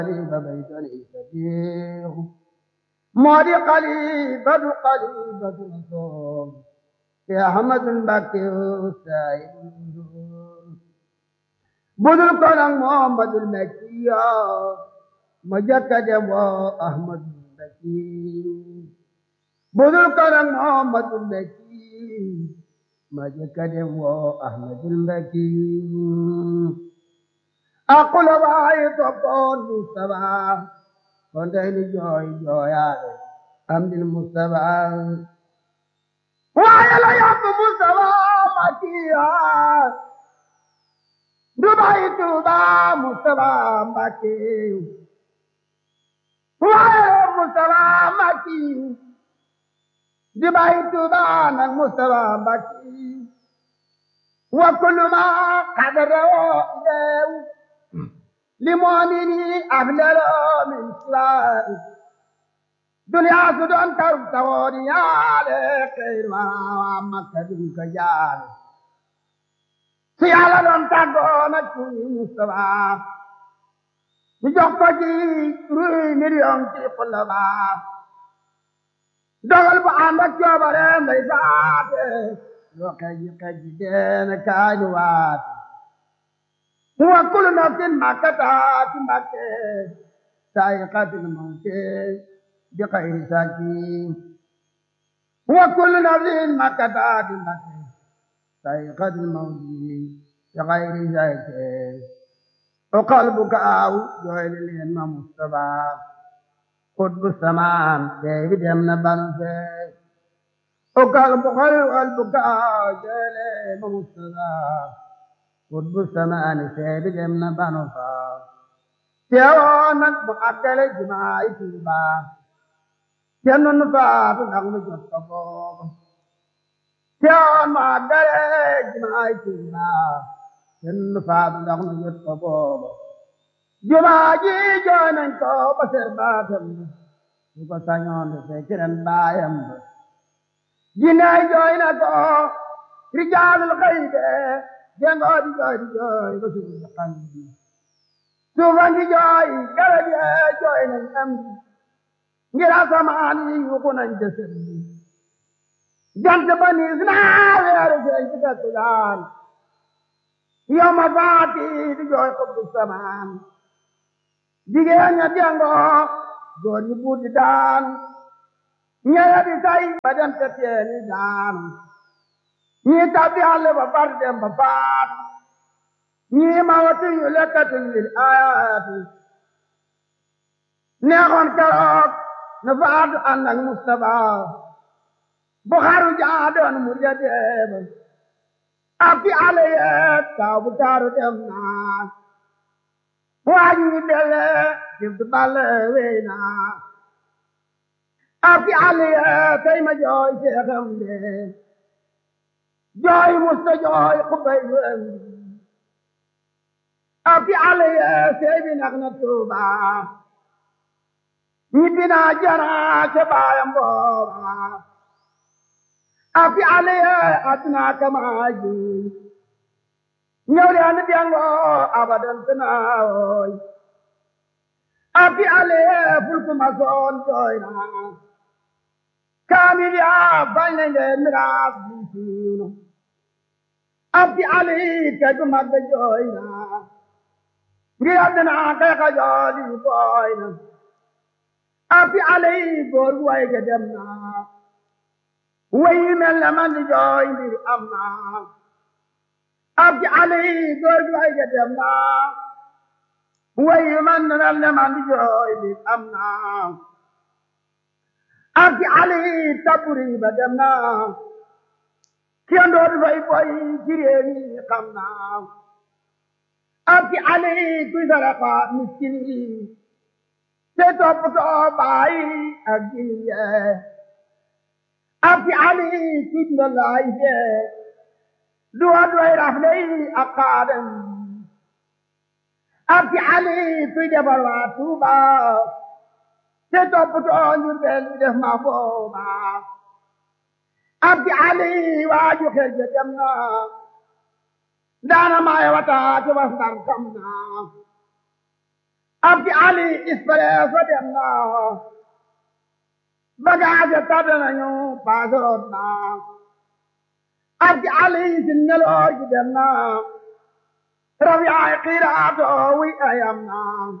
فبيتني سبيح مودي قليبة قليبة صوم يا أحمد بكي سعيد بدل كلام محمد المكي مجد أحمد بكي بدل كلام محمد المكي مجد أحمد المكي أقول باي تقول مصطفى كنت جوي جويا أمد المصطفى ويا لا يا مصطفى مكيا دبي توبا مصطفى مكي ويا مصطفى مكي دبي توبا مصطفى مكي وكل ما قدره إليه لمؤمني أبلل من سواه دنيا سدون كرب توري على خير ما مكة كجال سيالا دون تاغونا كوي مصطفى نجوكو جي روي مليون تي قلبا dogal bu ànd ak coobare ndey saate yoo kaji kaji deena kaani waate wa kullu nafsin ma kataati mbakke saayiqatil mawte bi xayri saaki wa kullu nafsin ma kataati mbakke saayiqatil mawte bi xayri saaki o qalbuka aw jooyle leen ma Mustafa xutbu samaan beebi dem na banu fee o qalbu xol qalbuka aw jooyle leen ma Mustafa xutbu samaani seebi dem na banu faa teewoo nag bu àggale jumaay Tuuba kenn nu faatu ndax nu jot ko booba teewoo nu àggale jumaay Tuuba kenn nu faatu ndax nu jot ko booba jumaa ji jooy nañ ko ba ser baatam ba su ko sañoon de fekk ren baayam ba jinnaay jooy na ko rijaalul xaybe jengoo di jooy di jooy ba suuf si xam bi suufan di jooy garab yi jooy nañ am bi ngir asamaan yi yuuxu nañ jësën bi jant ba niis naa weeru feeñ ci fekk daan yow ma faati di jooy xubbu samaan jigéen ña jengoo góor ñi buut di daan ñeya di tay ba dem te teeni daan ñii tabbi àll ba far dem ba faat ñii ma wati yu lekkatuñ lil ayaati neexoon keroog na faatu ànd ak Mustafa bu xaru jaadoon mu ja deeba ak fi àll yeet taw bu taaru dem naa waa ñi dele dib du balle wey naa ak fi àll yeet tey ma jooy seexam de jooy musta jooy xubay yu am abi ale ye seebi nak na tuuba ñibbi naa jana ca baayam booba abi ale ye aduna kamaaji ñëw leen biyango abadan tanaawoy abi ale ye fulkuma soon jooy naa kaamil yaa bañ nañ leen miraas bi siiwna abdi ali tegu magga jooy na ngir àddina kay ka jooli booy na abdi ali góor gu way ga dem na way mel na man di jooy mbir am na abdi ali góor gu way ga dem na way man mel na man di jooy mbir am na abdi ali taburi ba dem na kenn dootu fay boy ci réew mi xam naa abdi ali kuy saraxa miskin yi te toppatoo baay ak jigéen yee abdi ali kuy ndalaay fee duwa doy rafle yi ak xaadam abdi ali kuy defar waa Tuuba te toppatoo njur bel def ma booba abdi ali waaju xel ja dem na daana maay wata ci was ndar kam na abdi ali express wa dem na bagage tabe nañu paasoroon na abdi ali si ngeloor gi dem na raw yaay xiiraato wi ayam na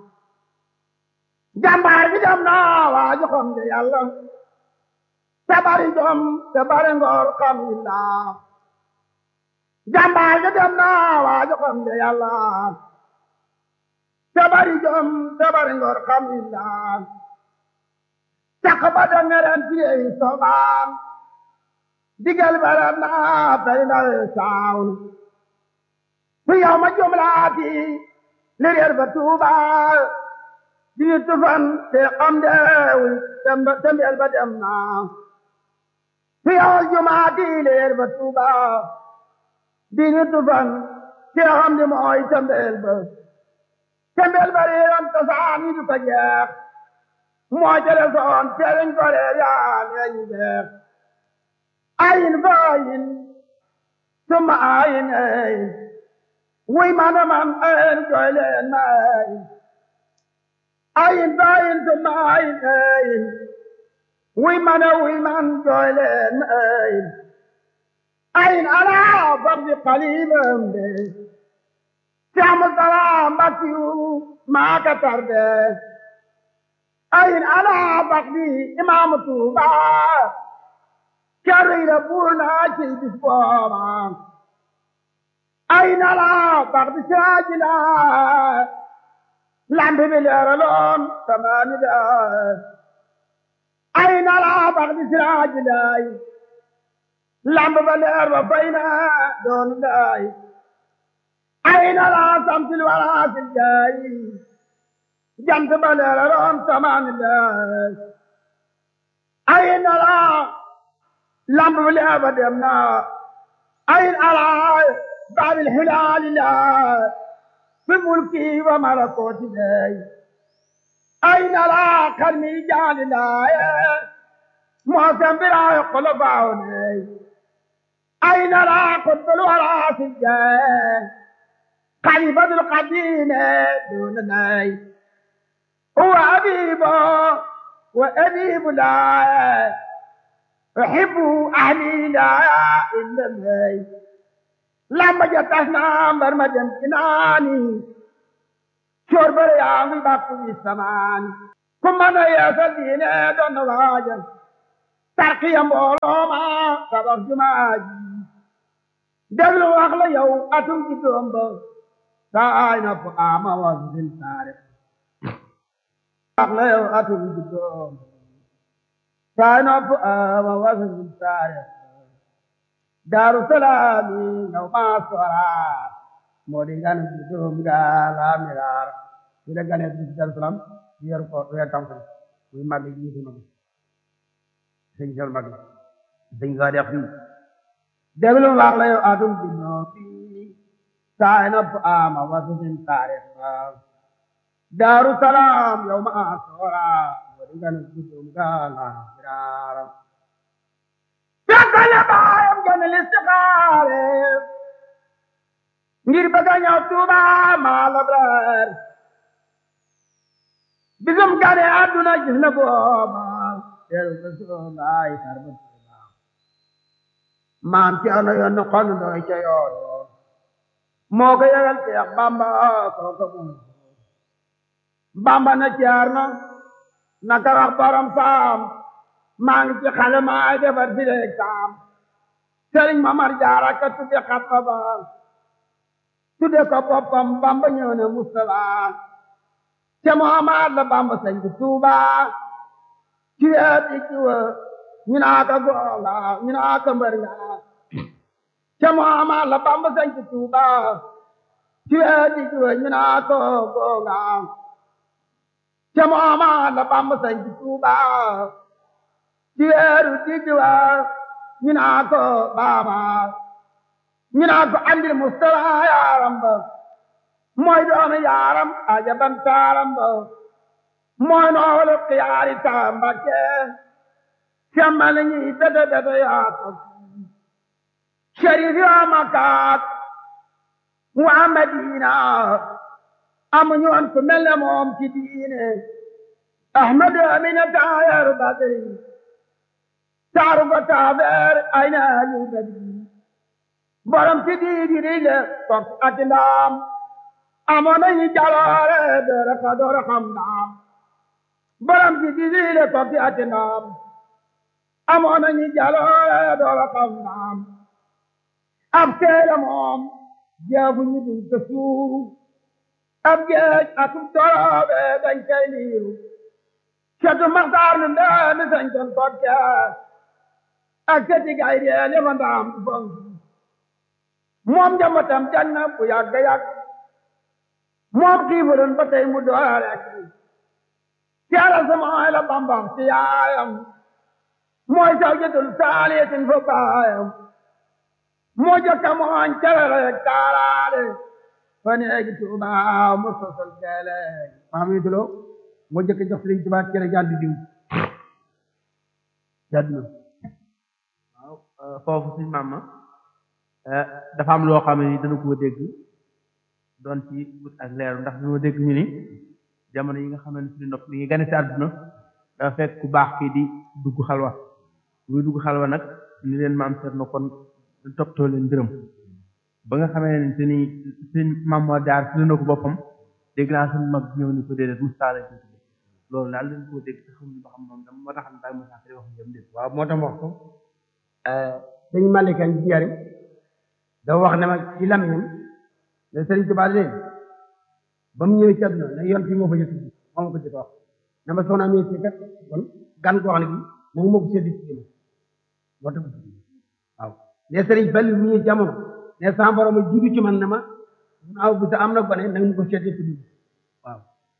jàmbaar gi dem na waa joxam de yàlla te bari jom te bari ngor xam illa jàmbaar gi dem na waa joxam de yàlla te bari jom te bari ngor xam illa caq ba da ngeren tiyeyi sobaam digal baram na fay na saawun fi yow ma jumlaati li reer ba tuuba di tufan te xam deewul tembel ba dem na fi yow jumaati li reer ba tuuba di tufan te xam di mooy tembel ba tembel ba reeram tasaani du ko jeex moo jële soon teeriñ ko reer yaa neeñu jeex ayin fa ayin summa ayin ayin wuy mana man ayin jooy leen ma ayin ayin fa ayin summa ayin ayin wuy mana wuy man jooy leen ma ayin ayin ala fardi qalibam de Saamu salaam bakkiyu maa ka tarde ayin ala bakdi imaamu Tuuba carri la buur naa ci bis booba ayin ala bakdi siraaji la lambi bi leeraloon samaani da ayin ala bakdi siraaji laay lambi ba leer ba fay na doon laay ayin ala samsil waraasil jaay jant ba leeraloon samaani laay ayin ala lamb bi leer ba dem na ayin ala baabil hilaali la fi mulki wa malakooti lay ayin ala karmi jaali laaye moosem biraayo kolo baawo lay ayin ala kutbul waraasi jee khalifatul qadiime duuna lay huwa abibo wa abibu laaye أحب أهلي لا إلا الله لما جتنا برمجن كناني شور بريان بقى السمان كما أنا يا سيدنا دون واجن ترقي مولوما سبب جماجي دبلو أخلا يو أتم كتوم بو ساينا فقاما وزن تاريخ أخلا يو أتم كتوم sign up uh, wasn't sorry. Darussalami no maswara modigan dum gala mirar ida gane Darussalam yer ko yer tam ko muy mag yi di mag sëñ jël mag sëñ ga def fi déglu wax la yow adum di no fi sign up ama wasn't sorry Darussalam yow maswara modigan dum gala mirar fekkale baayam gane listixaare ngir bëgg a ñëw Tuuba maa labrar bisum gane àdduna gis na booba teru Rasulullaay tarba Tuuba maam ci ano yoon na xon doy ca yooyo moo ko yëgal Seex Bamba kooka moom Bamba na ceer na naka wax borom saam maa ngi ci xale maa defar si leeg saam sëriñ Mamar Jaara ka tudde xatma ba tudde ko boppam Bamba ñëw ne Mustafa te Muhammad la Bamba sañ ci Tuuba ci weet i ci wa ñu naa ko gonga ñu naa ko mbër nga te Muhammad la Bamba sañ ci Tuuba ci weet i ci wa ñu naa ko gonga te Muhammad la Bamba sañ ci Tuuba ci weeru diggi wa ñu naa ko baaba ñu naa ko andil Mustafa yaaram ba mooy doomi yaaram ajaban taaram ba mooy noolu xiyaari taambake semmal ñi bete bete yaako sharif yoo makaat waa Madina amuñu woon ku mel ne moom ci diine ahmadu amina taayaru badri taaru ko taabeer ay na alu badri borom ci diidi rile kok ati ndaam amoon nañu jaloore doora ka doora xam ndaam borom ci diidi rile kok ati ndaam amoon nañu jaloore doora xam ndaam ab teere moom jeebu ñu duñ ko suuru ab géej atum doroobe dañ koy liiru catu maxtaar nu ndee mi sañ ton tokke ak cati gay dee li ma ndaam du fong moom njambatam janna bu yàgg yàgg moom xiifuroon ba tey mu doora rek caara samay la bambam ci yaayam mooy sawjatul saaliyatin fo baayam moo jokka mooñ calala rek taalaale fa neegi tuuba mu sosol keele maam yi tulo moo jëkk jox sëriñ Tuubaa cere jàddu diw jàddu na waaw foofu suñ maam ma dafa am loo xam ne ni dana koo dégg doon ci wut ak leeru ndax dañoo dégg ñu ni jamono yi nga xam ne suñu nopp li ngi gane ci àdduna dafa fekk ku baax kii di dugg xalwa muy dugg xalwa nag ni leen maam seet na kon toppatoo leen mbiram ba nga xamee ne te ni suñ maam moo jaar fi na ko boppam dégg naa suñ mag ñëw ni ko déedéet mustaala ko tudde loolu daal leen koo dégg te xamuñu ba xam moom dama moo tax ne bàyyi Moussa Kari wax jëm déet waaw moo tax wax ko dañu malikan ci jari dafa wax ne ma ci lamiñam ne Sëriñ Tuubaa leen ba mu ñëwee ci àdduna ne yoon fii moo fa jëkk moom ko jëkk wax ne ma soxna mi ci kat kon gan ko wax ne gi moom moo ko seddi ci jëmm moo tax waaw ne Sëriñ Fallu mu ñëw jamono ne sama borom a jiitu ci man ne ma naaw bu sa am na gone nanga mu ko seddi ci dugg waaw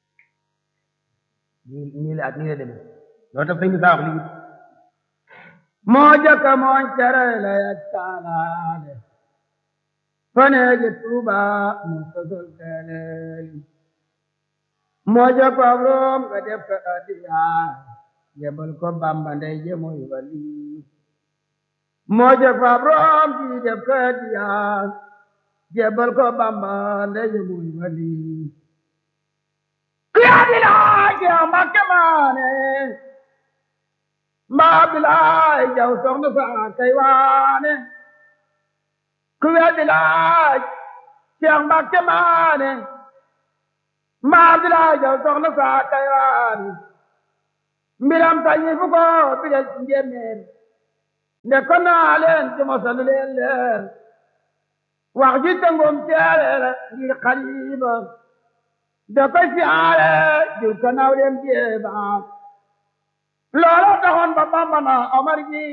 nii nii la ak nii la demee loolu tax sëñ bi saa wax lii moo jëkk mooñ tere la yak taalaale faneeji tuuba mu sosol keleeli moo jëkk ab room nga def ko adiya yebal ko bamba ndey je mooy wali moo jëkk ab room ji def ko adiya yebal ko bamba ndey je mooy wali yaa di laaj yow Mbàkke maane mbaa bilaay jaw soxna saa kay waane ku weddi laaj Cheikh Mbàkke maane mbaa bilaay jaw soxna saa kay waane mbiram sañi fu ko bidal ci njéeméer nde ko naa leen ci mosalu leen leer wax ji tëngum teereer ngir xaliba da koy siyaare diw ko naw dem jeeba loola taxoon ba Bamba na Omar gi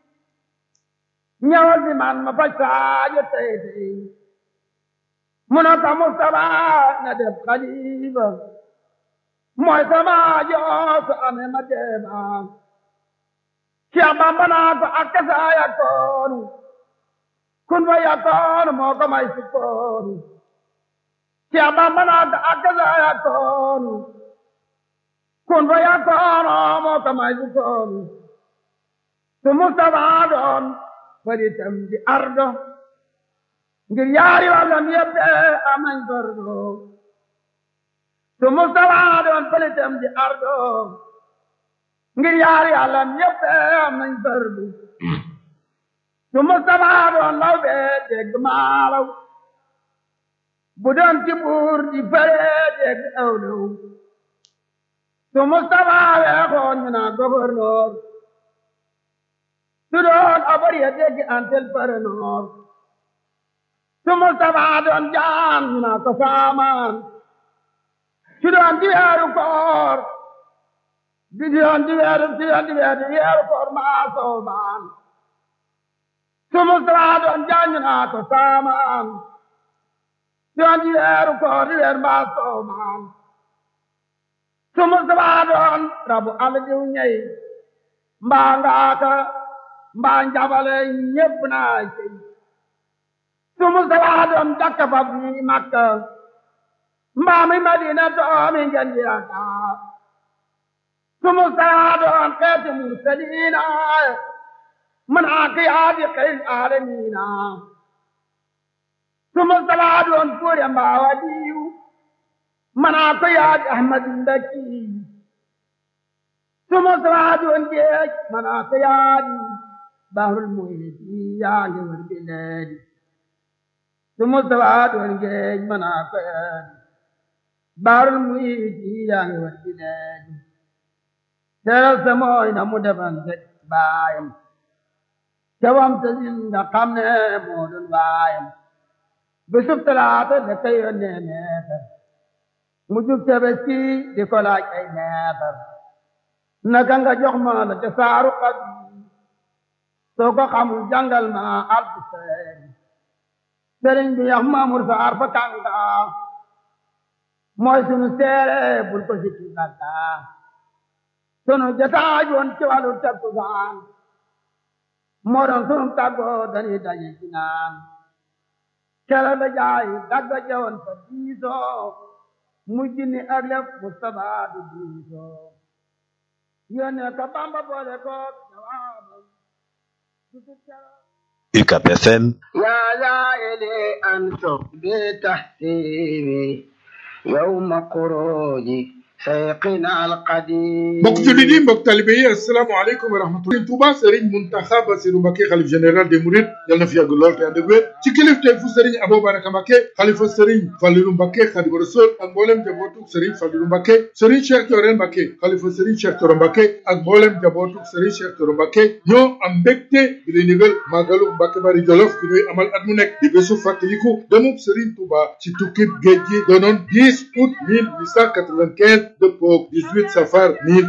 ñëwal fi man ma faj saajo tey tey mu ne ko Mustafa na def xalifa mooy sama joo su amee ma deeba Cheikh Bamba naa ko ak kasa yakkoonu kun fa yakkoonu moo ko may sukkoonu Cheikh Bamba naa ko ak kasa yakkoonu kun fa yakkoonu moo ko may sukkoonu su Mustafa doon faritam di ardo ngir yaari wàllam yëpp am nañ fardo su Mustafa doon faritam di ardo ngir yaari wàllam yëpp am nañ fardo su Mustafa doon law bee dégg maalaw bu doon ci buur di fere dégg awlaw su Mustafa weexoon ñu naa gouverneur su doon abar ya dégg antel paranoor su Mustafa doon jaam ñu naa ko saamaan su doon di weeru koor di doon di weeru di doon di weeru weeru koor maa soobaan su Mustafa doon jaam ñu naa ko saamaan doon di weeru koor di weeru maa soobaan su Mustafa doon rabu ala diw ñey mbaa ngaaka mbaa njabale ñépp naa cey su Mustafa doon dakka fab ni Makka mbaa mi Madina doomi ngeen yaakaar su Mustafa doon xeeti mursaliina man aakiyaati xeyl aalamiina su Mustafa doon kuure mbaa waliyu manaa ko yaadi ahmadu ndakki suma sawaadi won geej manaa ko yaadi bahrul muhiti yaange won bileedi suma sawaadi won geej manaa ko yaadi bahrul muhiti yaange won bileedi teral sa mooy na mu defan sek baayam cawam te sin nga xam ne moo doon baayam bisub talaata da koy yónnee neetar mu jub tabaski di ko laaj ay neetar naka nga jox ma la ca saaru xat soo ko xamul jàngal ma alfu seeri sëriñ bi yax maamur saar fa kànga mooy sunu seere bul ko sikki bakka sunu jataaj woon ci wàllu takkusaan moo doon sunu tàggoo dañuy daje ci naan kela la jaay dagga jawoon fa diisoo mujj ni ak lef Mustafa du diisoo yónnee ko Bamba boole ko jawaabam UCAP FM يا زائلي أنتم بتحسيني يوم خروجي سيقنا القديم mbokk jullit yi mbokk talibe yi asalaamaaleykum wa rahmatulah Touba Serigne Mountakha Bassirou Mbacké xalif général des Mourides yal na fi yàgg lool te ànd ak wér ci kilifteef fu Serigne Abou Baraka Mbacké xalifa Serigne Fallilou Mbacké Khadimu Rasul ak mboolem jabootuk Serigne Fallilou Mbacké Serigne Cheikh Thioro Mbacké xalifa Serigne Cheikh Thioro Mbacké ak mboolem jabootuk Serigne Cheikh Thioro Mbacké ñoo am mbégte bi lay nigal màggalu Mbacké Bari Jolof bi ñuy amal at mu nekk di bésu fàttaliku demub Serigne Touba ci tukkib géej gi doonoon 10 août 1895 dëppoog 18 safar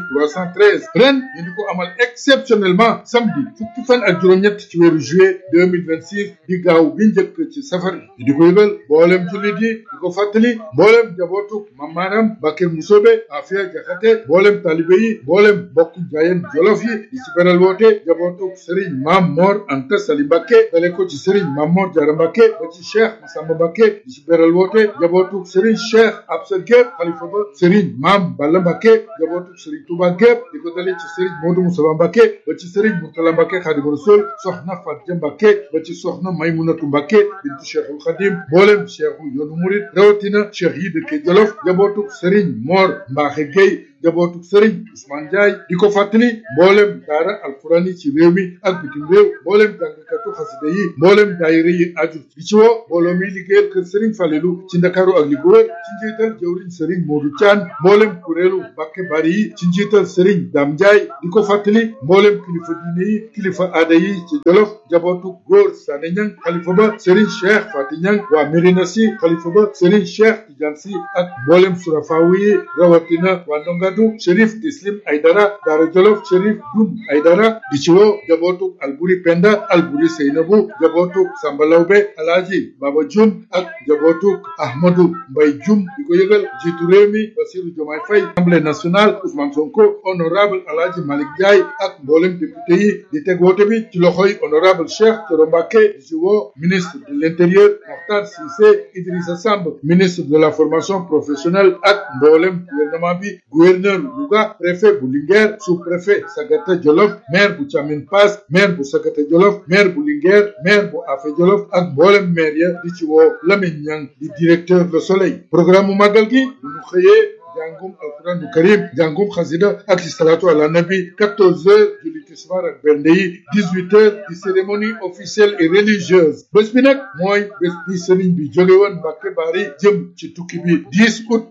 1313 ren ñu di ko amal exceptionnellement samedi fukki fan ak juróom-ñett ci weeru juillet 2026 di gaaw bi njëkk ci safar bi di ko yëgal mboolem jullit yi di ko fàttali mboolem jabootu mamaaram Bakke Musobe Afia Jaxate mboolem talibe yi mboolem bokk jaayeen jolof yi di ci beral woote jabootu Serigne Mam Mor Anta Sali Mbakke dale ko ci Serigne Mam Mor Jara Mbakke ba ci Cheikh Massamba Mbakke di ci beral woote jabootu Serigne Cheikh Absa Gueye xalifa ba Serigne Mam Balla Mbakke jabootu Serigne Touba gépp di ko dalee ci Serigne Modou Moussa Mbakke ba ci Serigne Mourtala Mbakke Khadimu Rasul soxna Fatia Mbakke ba ci soxna Maymunatu Mbakke bintu Cheikhul Khadim mboolem Cheikhu yoonu Murid rawatina Cheikh yi dëkke Jolof jabootu Serigne Mor Mbaxe Gueye jabootu Serigne Ousmane Ndiaye di ko fàttali mboolem daara alquran yi ci réew mi ak bitim réew mboolem jàngkatu xasida yi mboolem daayira yi aju di ci woo mbooloo mi liggéeyal kër Serigne Falelu ci Ndakaaru ak li ko wër ci njiital jëwriñ Serigne Modou Thian mboolem kuréelu Mbacké Bari yi ci njiital Serigne Dame Ndiaye di ko fàttali mboolem kilifa diine yi kilifa aada yi ci Jolof jabootu góor Sané Niang xalifa ba Serigne Cheikh Fati Niang waa Mérina Sy xalifa ba Serigne Cheikh Tidiane Sy ak mboolem surafaawu yi rawatina waa Ndongadu Chérif Tislim Aydara Daara Jolof Chérif Dum Aydara di ci woo jabootu Alburi Penda Alburi Seynabu jabootu Samba Lawbe Alaaji Baba Jum ak jabootu Ahmadou Mbay Jum di ko yëgal jiitu réew mi Bassirou Diomaye Faye Assemblée nationale Ousmane Sonko honorable Alaaji Malick Ndiaye ak mboolem député yi di teg woote bi ci loxoy honorable Cheikh Thioro Mbacké di ci woo ministre de l'intérieur Mokhtar Cissé Idrissa Samb ministre de la formation professionnelle ak mboolem gouvernement bi gouverneur Louga préfet bu Linguère sous-préfet Sagata Jolof maire bu Thiamine Pass maire bu Sagata Jolof maire bu Linguère maire bu Afé Jolof ak mboolem maire ya di ci woo Lamine Niang di directeur Le Soleil programme mu màggal gi bu ñu xëyee jàngum alquran du karim jàngum xasida ak salatu ala nabi 14 heures julli tisbaar ak bernde yi 18 heures di cérémonie officielle et religieuse bés bi nag mooy bés bi sëriñ bi jóge woon Mbacké Bari jëm ci tukki bi 10 août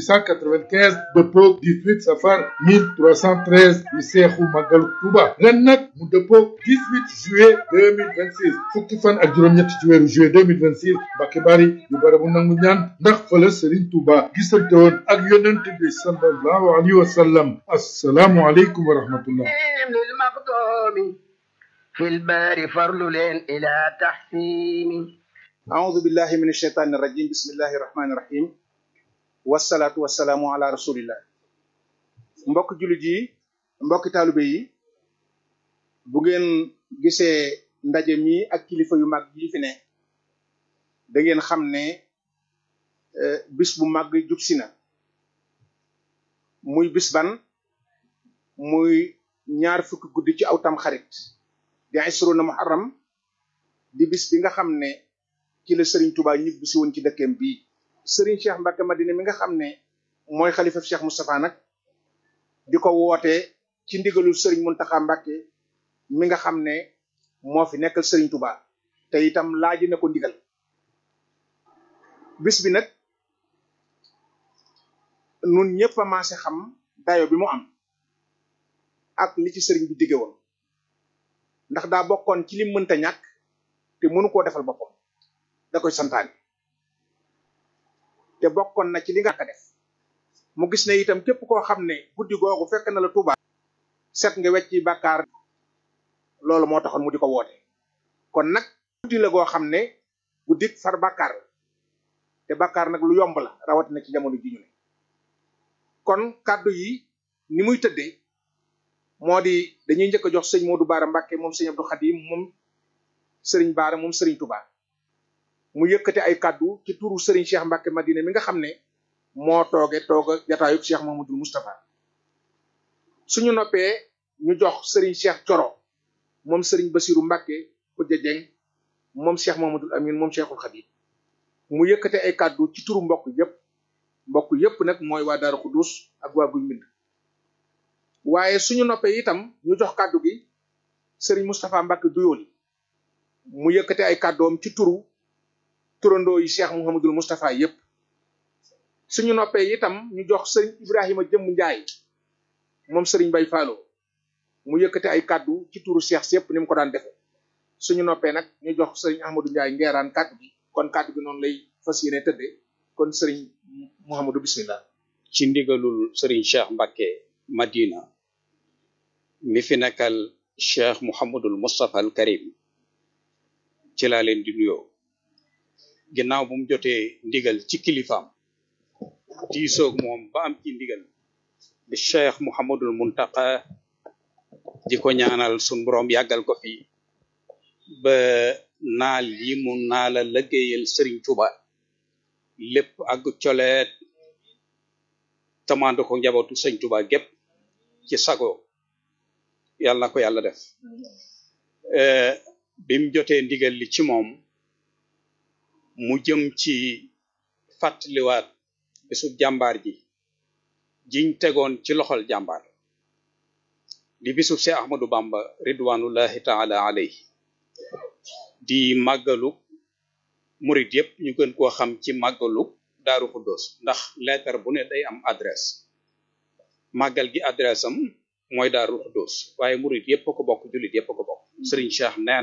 1895 dëppoog 18 safar 1313 di seexu màggalu Tuuba ren nag mu dëppoog 18 juillet 2026 fukki fan ak juróom-ñett ci weeru juillet 2026 Mbacké Bari di barabu nangu ñaan ndax fële sëriñ Tuuba gisante woon ak yonent bi sallallahu alayhi wa sallam assalaamu aleykum wa rahmatullah للمقدوم في البار فرل إلى تحسين أعوذ بالله من الشيطان الرجيم بسم الله الرحمن الرحيم والصلاة والسلام على رسول الله mbokk jullit yi mbokk taalibe yi bu ngeen gisee ndaje mi ak kilifa yu mag yi fi ne da ngeen xam ne bis bu mag jub si na muy bis ban muy ñaar fukki guddi ci aw tam xarit di isruna muharram di bis bi nga xam ne ci la Serigne Touba ñibbi si woon ci dëkkeem bii Serigne Cheikh Mbacke Madina mi nga xam ne mooy xalifa Cheikh Moustapha nag di ko woote ci ndigalul Serigne Mountakha Mbacke mi nga xam ne moo fi nekkal Serigne Touba te itam laaji na ko ndigal bis bi nag nun ñëpp a maase xam dayo bi mu am ak li ci sëriñ bi digge woon ndax daa bokkoon ci lim mënta ñàkk te mënu koo defal boppam da koy santaane te bokkoon na ci li nga ko def mu gis ne itam képp koo xam ne guddi googu fekk na la Tuuba set nga wecc ci bàkkaar loolu moo taxoon mu di ko woote kon nag guddi la goo xam ne guddi far bàkkaar la te bàkkaar nag lu yomb la rawatina ci jamono ji ñu ne kon kàddu yi ni muy tëddee moo di dañuy njëkk a jox sëñ Modou Baara Mbacke moom sëñ Abdou Khadim moom sëriñ Baara moom sëriñ Touba mu yëkkate ay kàddu ci turu sëriñ Cheikh Mbacke Madina mi nga xam ne moo tooge tooga jataayub Cheikh Mahamadul Moustapha suñu noppee ñu jox sëriñ Cheikh Coro moom sëriñ Basiru Mbacke Kujja Jeng moom Cheikh Mahamadul Amin moom Cheikhul Khadim mu yëkkate ay kàddu ci turu mbokk yépp mbokk yépp nag mooy waa Daaru Xudus ak waa Guy Mbind waaye suñu noppee itam ñu jox kàddu gi sëriñ Moustapha Mbacke Duyooli mu yëkkate ay kàddoom ci turu turandoo yi Cheikh Mouhamadul Moustapha yépp suñu noppee itam ñu jox sëriñ Ibrahima Jëmm Njaay moom sëriñ Bay Faalo mu yëkkate ay kàddu ci turu Cheikh yépp ni mu ko daan defe suñu noppee nag ñu jox sëriñ Ahmadou Njaay ngeeraan kàddu gi kon kàddu gi noonu lay fas yéene tëddee kon sëriñ Mouhamadou bismillah ci ndigalul sëriñ Cheikh Mbacke Madina mi fi nekkal Cheikh Mouhamadul Moustapha al Karim ci laa leen di nuyoo ginnaaw bu mu jotee ndigal ci kilifaam diisoog moom ba am ci ndigal di Cheikh Mouhamadul Muntaka di ko ñaanal sun borom yàggal ko fi ba naal yi mu naala lëggéeyal Serigne Touba lépp ak coleet tamando ko njabootu sëñ Touba gépp ci sago yàlla na ko yàlla def bim jotee ndigal li ci moom mu jëm ci fàttaliwaat bisub jàmbaar ji jiñ tegoon ci loxol jàmbaar di bisub Seex Ahmadu Bamba ridwanullahi taala alayhi di màggalu murit yépp ñu gën koo xam ci màggalu Daaru Xuddoos ndax lettre bu ne day am adresse màggal gi adresse am mooy Daaru Xuddoos waaye murit yépp a ko bokk jullit yépp a ko bokk Sëriñ Cheikh nee